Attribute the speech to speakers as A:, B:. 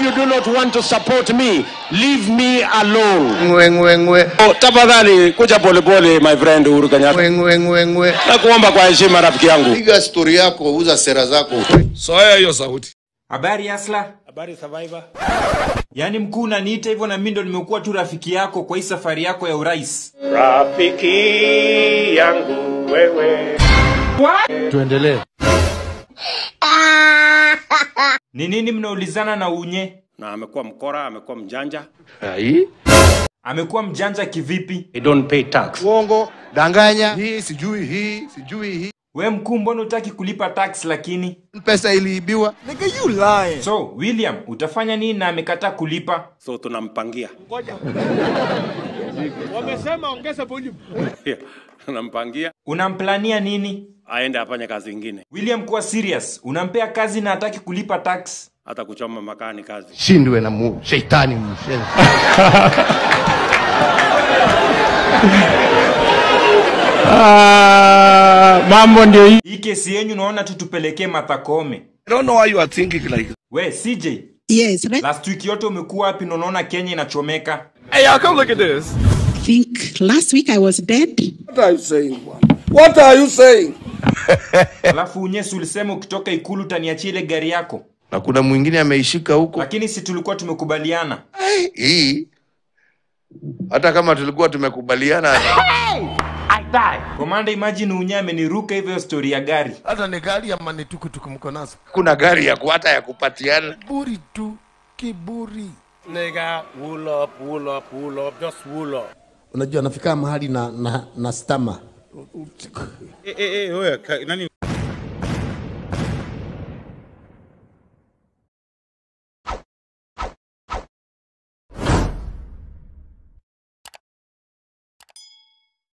A: you do not want to support me, leave me alone.
B: ngwe ngwe ngwe
A: Oh, tafadhali kuja polepole my friend Uhuru Kenyatta.
B: ngwe ngwe ngwe ngwe
A: Nakuomba kwa heshima rafiki yangu.
B: piga stori yako uza sera zako
C: soya hiyo sauti
D: Habari Asla.
A: Habari survivor.
D: Yaani mkuu unaniita hivyo na mimi ndo nimekuwa tu rafiki yako kwa hii safari yako ya urais.
A: Rafiki yangu wewe.
D: Ni nini mnaulizana na unye?
A: Na amekuwa mkora, amekuwa mjanja.
D: Amekuwa mjanja kivipi?
A: They don't pay tax.
B: uongo danganya hii sijui hii sijui hii
D: We mkuu, mbona utaki kulipa tax lakini?
B: pesa iliibiwa
D: So William, utafanya nini na amekataa kulipa?
A: So tunampangia. Yeah, tunampangia
D: Unamplania nini?
A: aende afanye kazi ingine,
D: William, kuwa serious. Unampea kazi na hataki kulipa tax.
A: hata kuchoma makaa ni kazi.
B: shindwe na mu sheitani mshenzi
A: Mambo ndio hii.
D: Hii kesi yenyu naona tu tupelekee Martha Koome.
C: i don't know why you are thinking like
D: We CJ,
E: Yes, right.
D: last week yote umekuwa wapi na unaona Kenya inachomeka?
C: hey y'all come look at this
E: I think last week I was dead.
C: what are you saying man? what are you saying
D: Alafu unyesi ulisema ukitoka ikulu utaniachia ile gari yako,
B: na kuna mwingine ameishika huko
D: lakini si tulikuwa tumekubaliana.
B: hii hata kama tulikuwa tumekubaliana
D: Komanda, imagine unye ameniruka hivyo story ya gari.
F: hata ni gari ama ni tukutuku mko nazo
B: kuna gari ya ku- hata ya kupatiana
F: buri tu kiburi
G: Nigga, wool up, wool up, wool up, just wool up.
F: unajua nafika mahali na, na, na stama
G: Eh, eh, eh, wewe, ka- nani